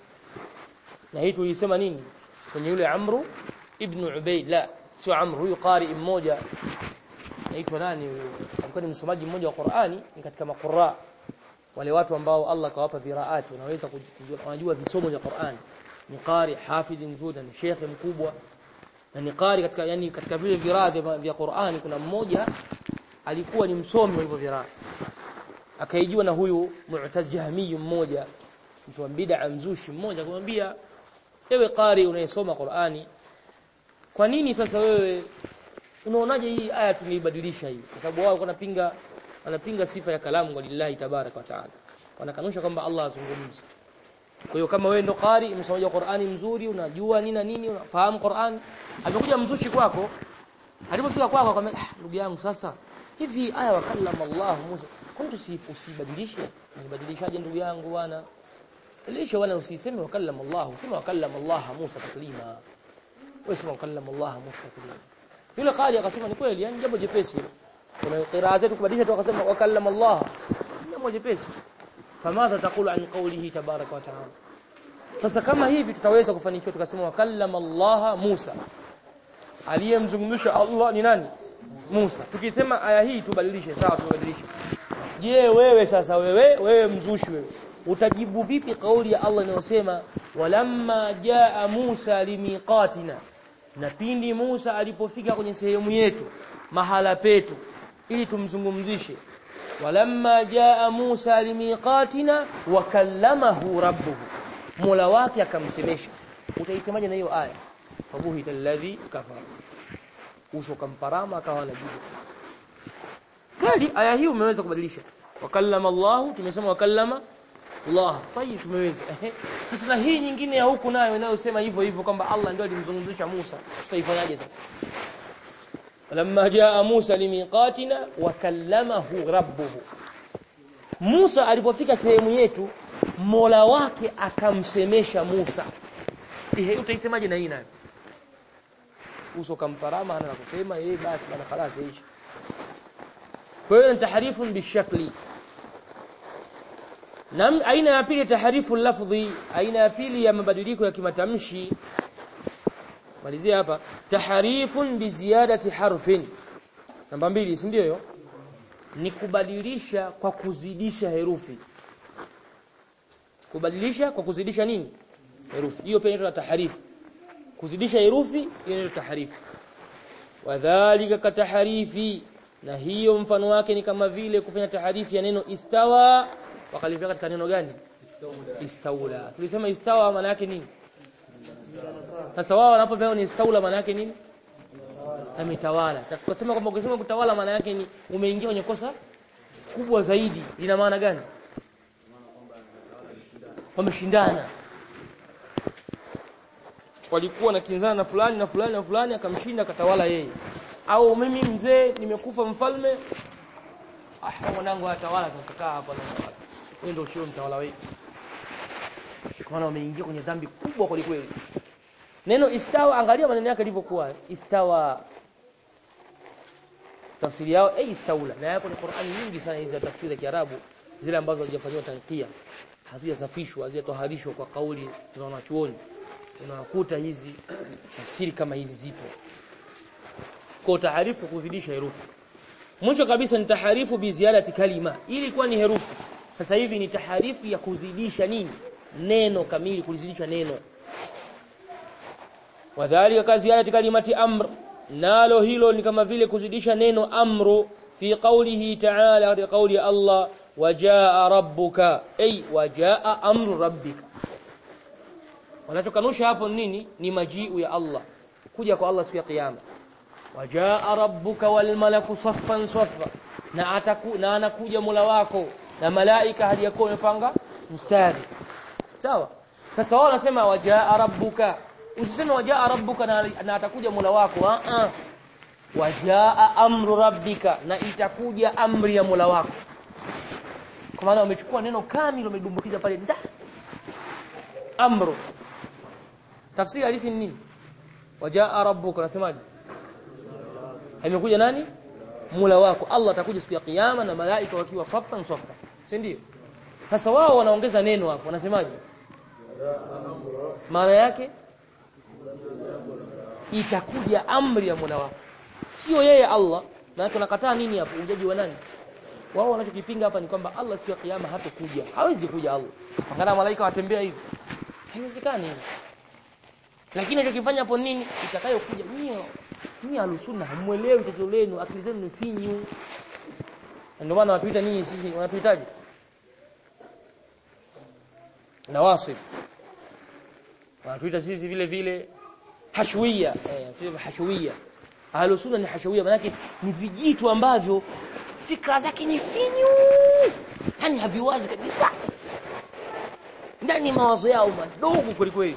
na hii tulisema nini kwenye yule Amru ibn Ubayd la sio Amru huyu qari mmoja naitwa nani huyo alikuwa ni msomaji mmoja wa Qur'ani ni katika maqurra wale watu ambao Allah kawapa viraati wanaweza kujua wanajua visomo vya Qur'ani ni qari hafidh nzuri ni shekhe mkubwa na ni qari katika yani katika vile viradhi vya Qur'ani kuna mmoja alikuwa ni msomi wa hivyo viradhi akaijua na huyu Mu'taz Jahmi mmoja mtu wa bid'a mzushi mmoja kumwambia ewe qari unayesoma Qur'ani kwa nini sasa wewe unaonaje hii aya tumeibadilisha hii kwa sababu wao wanapinga wanapinga sifa ya kalamu walillahi tabarak wa taala wanakanusha kwamba Allah azungumzi kwa hiyo kama wewe ndo qari umesoma Qur'ani mzuri unajua nini na nini unafahamu Qur'ani amekuja mzushi kwako alipofika kwako akamwambia ah ndugu yangu sasa hivi aya wakallama Allah Musa kwa nini usibadilishe nibadilishaje ndugu yangu bwana Lisha wala usiseme wakallama Allah, useme wakallama Allah Musa taklima. Wewe sema wakallama Allah Musa taklima. Yule qadi akasema ni kweli, yani jambo jepesi. Kuna qiraa zetu kubadilisha tu akasema wakallama Allah. Jambo jepesi. Famadha taqulu an qawlihi tabaraka wa ta'ala. Sasa kama hivi tutaweza kufanikiwa tukasema wakallama Allah Musa. Aliyemzungumzisha Allah ni nani? Musa. Tukisema aya hii tubadilishe, sawa tubadilishe. Je, wewe sasa wewe wewe mzushi wewe utajibu vipi kauli ya Allah inayosema walamma jaa Musa limiqatina na pindi Musa alipofika kwenye sehemu yetu mahala petu ili tumzungumzishe walamma jaa Musa limiqatina wakallamahu rabbuhu Mola wake akamsemesha utaisemaje na hiyo aya fabuhita alladhi kafara uso kamparama akawa anajibu kali aya hii umeweza kubadilisha wakallama Allah tumesema wakallama Allah tayib tumeweza ehe sasa na hii nyingine ya huku nayo inayosema hivyo hivyo kwamba Allah ndio alimzungumzisha Musa tutaifanyaje sasa lamma jaa Musa limiqatina wa kallamahu rabbuhu Musa alipofika sehemu yetu Mola wake akamsemesha Musa ehe utaisemaje na hii nayo uso kamparama hana la kusema yeye basi bana خلاص yaishi kwa hiyo ni tahrifun bishakli na aina ya pili taharifu lafdhi aina ya pili ya mabadiliko ya kimatamshi malizia hapa taharifun bi ziyadati harfin namba mbili si ndio hiyo ni kubadilisha kwa kuzidisha herufi kubadilisha kwa kuzidisha nini herufi hiyo pia inaitwa taharifu kuzidisha herufi hiyo inaitwa taharifu wadhālika kataharifi na hiyo mfano wake ni kama vile kufanya taharifi ya neno istawa wakalifia katika neno gani istaula tulisema istawa maana yake nini sasa wao wanapopewa ni istaula maana yake nini ametawala tukasema kwamba ukisema kutawala maana yake ni umeingia kwenye kosa kubwa zaidi ina maana gani wameshindana walikuwa na kinzana na fulani na fulani na fulani akamshinda akatawala yeye au mimi mzee nimekufa mfalme ah mwanangu atawala tutakaa hapa na wewe ndio sio mtawala wetu kwa maana wameingia kwenye dhambi kubwa kweli kweli neno istawa angalia maneno yake yalivyokuwa istawa tafsiri yao eh istaula na yako ni Qur'ani nyingi sana hizi za tafsiri ya Kiarabu zile ambazo hazijafanywa tanqia hazijasafishwa hazijatoharishwa kwa kauli za wanachuoni unakuta hizi tafsiri kama hizi zipo kwa taharifu kuzidisha herufi mwisho kabisa ni taharifu bi ziyadati kalima ili kuwa ni herufi sasa hivi ni taharifu ya kuzidisha nini neno kamili kulizidisha neno wadhālika ka ziyadati kalimati amr nalo hilo ni kama vile kuzidisha neno amru fi qawlihi ta'ala katika kauli ya Allah wajaa rabbuka ay wajaa amru rabbika wanachokanusha hapo nini ni majiu ya Allah kuja kwa Allah siku ya kiyama wajaa rabbuka wal malaku saffan saffa na ataku na anakuja Mola wako na malaika hadi yako wamepanga mstari sawa sasa wao wanasema wajaa rabbuka usiseme wajaa rabbuka na, na atakuja Mola wako a a wajaa amru rabbika na itakuja amri ya Mola wako kwa maana wamechukua neno kamili wamedumbukiza pale nda amru tafsiri halisi ni nini wajaa rabbuka nasemaje imekuja nani Mola wako Allah atakuja siku ya kiyama na malaika wakiwa saffan saffa si ndio sasa wao wanaongeza neno hapo wanasemaje maana yake itakuja amri ya Mola wako sio yeye Allah na tunakataa nini hapo ujaji wa nani wao wanachokipinga hapa ni kwamba Allah siku ya kiyama hatokuja hawezi kuja Allah angalia malaika watembea hivi haiwezekani lakini anachokifanya hapo nini itakayokuja nio nyinyi alusunna hamuelewi tatizo lenu akili zenu ni finyu ndio maana watuita ninyi sisi wanatuitaje nawasib wanatuita sisi vile vile hashwiya eh hashwiya alusunna ni hashwiya maana ni vijitu ambavyo fikra zake ni finyu yani haviwazi kabisa ndani mawazo yao madogo kweli kweli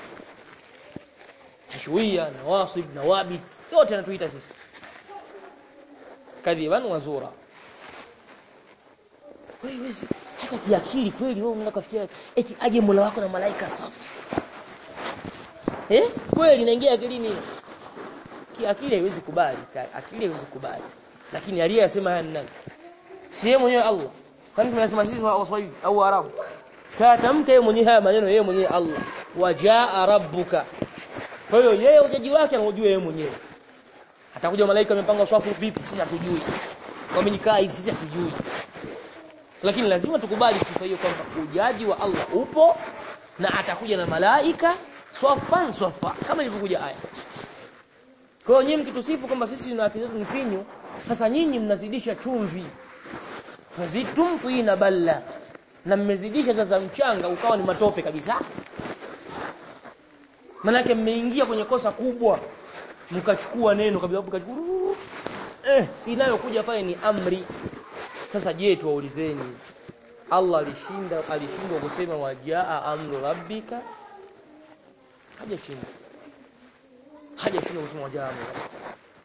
hashwiya nawasib nawabit yote anatuita sisi kadhiban wazura wewe hata kiakili kweli wewe unataka kufikiria eti aje Mola wako na malaika safi eh kweli inaingia akilini kiakili haiwezi kubali akili haiwezi kubali lakini aliyesema haya ni nani si yeye mwenyewe Allah kwani tunasema sisi wa Waswahili au Arabu katamka yeye mwenyewe haya maneno yeye mwenyewe Allah wajaa rabbuka kwa hiyo yeye ujaji wake anaujua yeye mwenyewe atakuja malaika amepanga swafu vipi sisi hatujui wamenikaa hivi sisi hatujui lakini lazima tukubali sifa hiyo kwamba ujaji wa Allah upo na atakuja na malaika swafan swafa kama ilivyokuja aya kwa hiyo nyinyi mkitusifu kwamba sisi tuna akili zetu ni finyu sasa nyinyi mnazidisha chumvi fazitum tuina balla na mmezidisha sasa mchanga ukawa ni matope kabisa manake mmeingia kwenye kosa kubwa mkachukua neno kabisa mkachukua eh inayokuja pale ni amri sasa je tuwaulizeni Allah alishinda alishindwa kusema wajaa amru rabbika hajashinda hajashinda kusema wajaa amru rabbika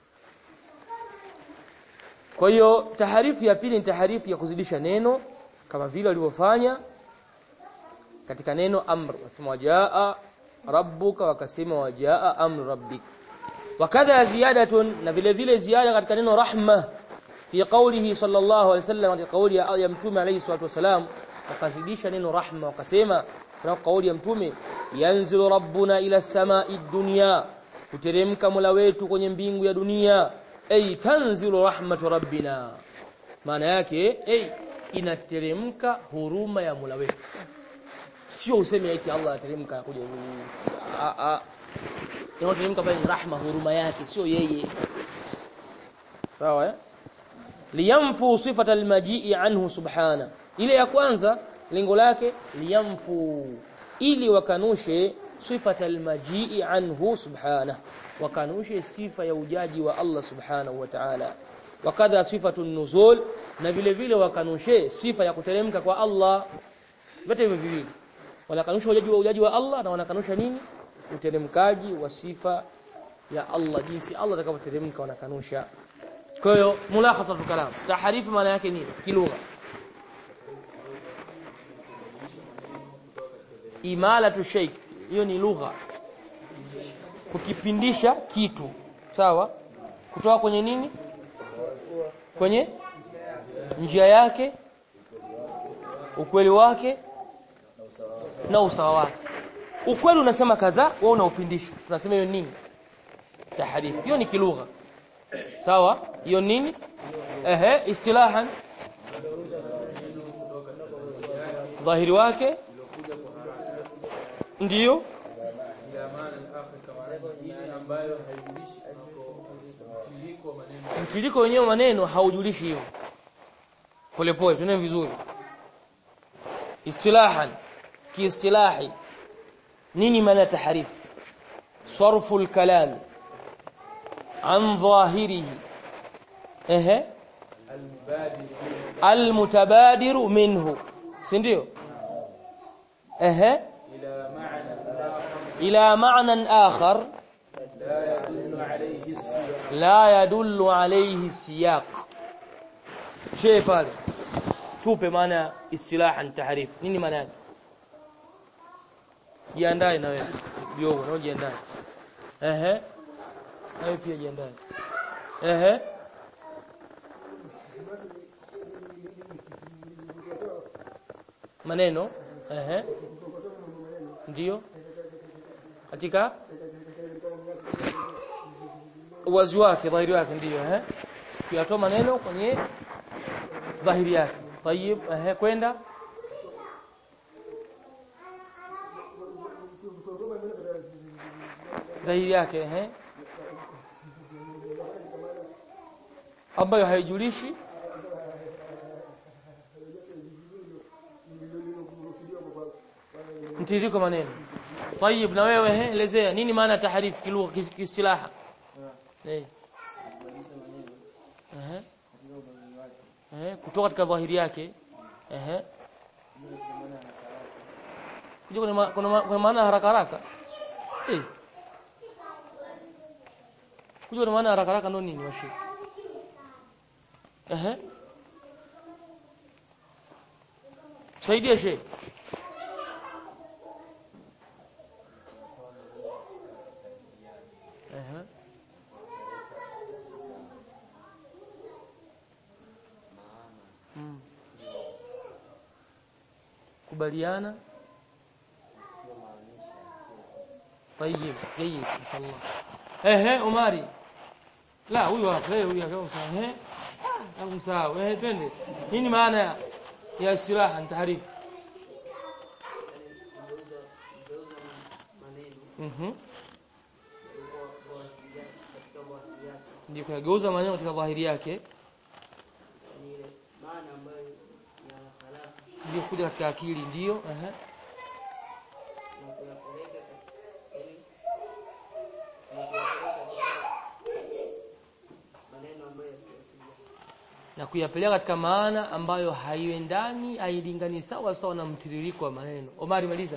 kwa hiyo taharifu ya pili ni taharifu ya kuzidisha neno kama vile walivyofanya katika neno amr wasema wajaa rabbuka wakasema wajaa amru rabbika wakadha ziyadatun na vile vile ziada katika neno rahma fi qawlihi sallallahu alaihi wasallam katika kauli ya, ya mtume alayhi salatu wasalam wakazidisha neno rahma wakasema na kauli ya mtume yanzilu rabbuna ila samai dunya kuteremka mola wetu kwenye mbingu ya dunia ay tanzilu rahmatu rabbina maana yake ay inateremka huruma ya mola wetu sio useme eti Allah ateremka kuja a a inateremka pale rahma huruma yake sio yeye sawa eh liyamfu sifata almajii anhu subhana ile ya kwanza lengo lake liyamfu ili wakanushe sifata almajii anhu subhana wakanushe sifa ya ujaji wa Allah subhanahu wa ta'ala wakadha sifatu nuzul na vile vile wakanushe sifa ya kuteremka kwa Allah vyote hivyo viwili wanakanusha ujaji wa ujaji wa Allah na wanakanusha nini uteremkaji wa sifa ya Allah jinsi Allah atakapoteremka wanakanusha kwa hiyo mulakhasatu kalam taharifu maana yake nini kilugha imalatu shay hiyo ni lugha kukipindisha kitu sawa kutoka kwenye nini kwenye njia yake ukweli wake na usawa wake ukweli unasema kadhaa wewe unaupindisha tunasema hiyo nini taharifu hiyo ni kilugha sawa hiyo nini ehe istilahan dhahiri wake ndiyo mtiririko wenyewe maneno haujulishi hiyo polepole tunae vizuri istilahan kiistilahi nini maana taharifu sarfu al-kalam عن ظاهره اها المتبادر منه سنديو اها الى معنى اخر لا يدل عليه السياق شيء pale tupe maana istilahan tahrif nini maana yake jiandae na wewe biogo na jiandae ehe nawe pia jiandae ehe maneno ehe ndio katika uwazi wake dhahiri wake ndio ehe kuyatoa maneno kwenye dhahiri yake tayib ehe kwenda dhahiri yake ehe ambayo haijulishi mtiririko maneno طيب na wewe he elezea nini maana tahrif kilugha kiistilaha eh eh eh kutoka katika dhahiri yake eh kuja kuna kuna kuna maana haraka haraka eh kuja kuna maana haraka haraka ndo nini washi eh saidia shehe Ehe. Mm. kubaliana طيب جيد ان شاء الله ehe Umari la huyu hapa eh huyu hapa sawa eh hapo sawa eh twende nini maana ya istiraha tahrif mhm ndio kuyageuza maneno katika dhahiri yake ndio kuja katika akili ndio ehe na kuyapeleka katika maana ambayo haiendani hailingani sawa sawa na mtiririko wa maneno Omari maliza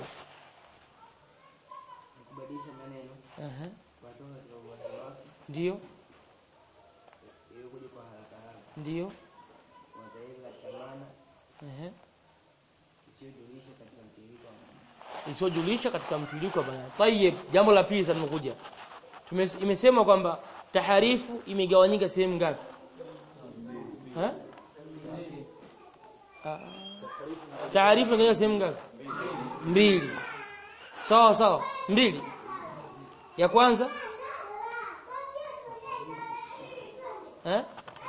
kubadilisha maneno Ehe. kutoka katika uwanja wake ndio ili kuja kwa haraka haraka ndio kuwapeleka katika maana Ehe. isiyojulisha katika mtiririko wa maneno. isiyojulisha katika mtiririko wa maneno tayeb jambo la pili sasa limekuja Tumes- imesema kwamba taharifu imegawanyika sehemu ngapi ha Ah. taarifu imegawanyika sehemu ngapi mbili sawa sawa mbili ya kwanza eh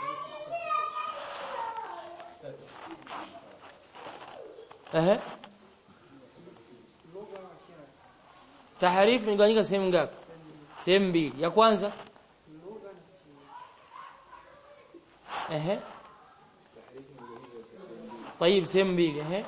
Ehe. Taharifu imegawanyika sehemu ngapi? Sehemu mbili. Ya kwanza Ehe. طيب sehemu mbili ehe.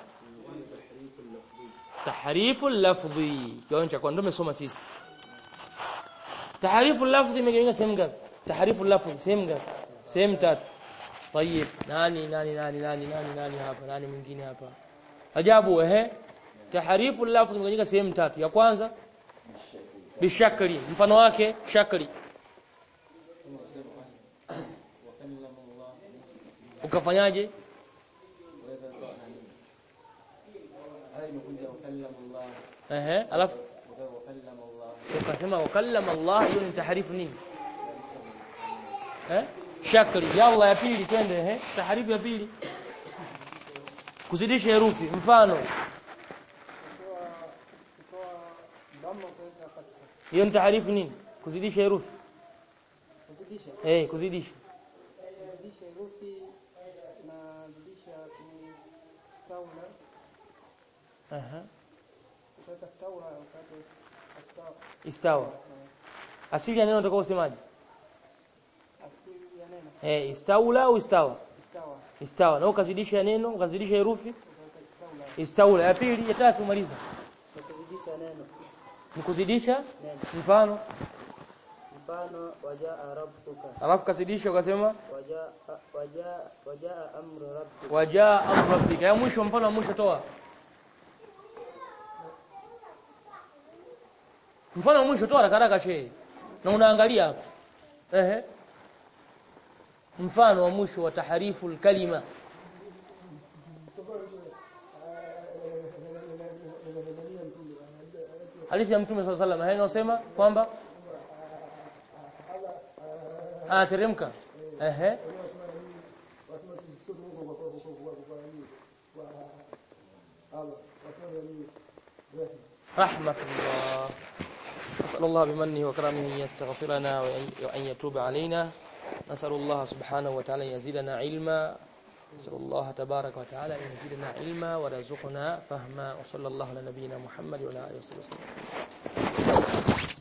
Tahrifu lafdhi. Kiwango cha kwanza tumesoma sisi. Tahrifu lafdhi imegawanyika sehemu ngapi? Tahrifu lafdhi sehemu ngapi? Sehemu tatu. طيب nani nani nani nani nani nani hapa? Nani mwingine hapa? Ajabu ehe. Tahrifu lafdhi imegawanyika sehemu tatu. Ya kwanza bishakli. Mfano wake shakli. Ukafanyaje? Ehe, alafu ukasema wakallama Allah hiyo ni taharifu nini? Eh? Shakli. Yalla ya pili twende ehe. Taharifu ya pili. Kuzidisha herufi. Mfano, kutoa kutoa dhamma kuweka katika hiyo ni taharifu nini? Kuzidisha herufi. kuzidisha Eh, kuzidisha. kuzidisha herufi na zidisha ni staula Aha. kuweka staula ukate staula Istawa. Asili ya neno utakao usemaje? asili ya neno Eh, istaula au istawa? istawa Istawa. Na ukazidisha neno, ukazidisha herufi, ukaweka istaula istaula. Ya pili, ya tatu maliza. kuzidisha neno Ni kuzidisha neno mfano, mfano wajaa rabbuka alafu kazidisha ukasema wajaa wajaa wajaa amru rabbika wajaa amru rabbika. Ya mwisho mfano wa mwisho toa. Mfano wa mwisho toa haraka haraka shehe. Na unaangalia hapo. Ehe. Mfano wa mwisho wa taharifu kalima. Hadithi ya Mtume صلى الله عليه وسلم inasema kwamba anateremka. Ehe. رحمة الله نسأل الله بمنه وكرمه أن يستغفرنا وأن- وأن يتوب علينا نسأل الله سبحانه وتعالى أن يزيدنا علما نسأل الله تبارك وتعالى أن يزيدنا علما ورزقنا فهما وصلى الله على نبينا محمد وعلى آله وصحبه وسلم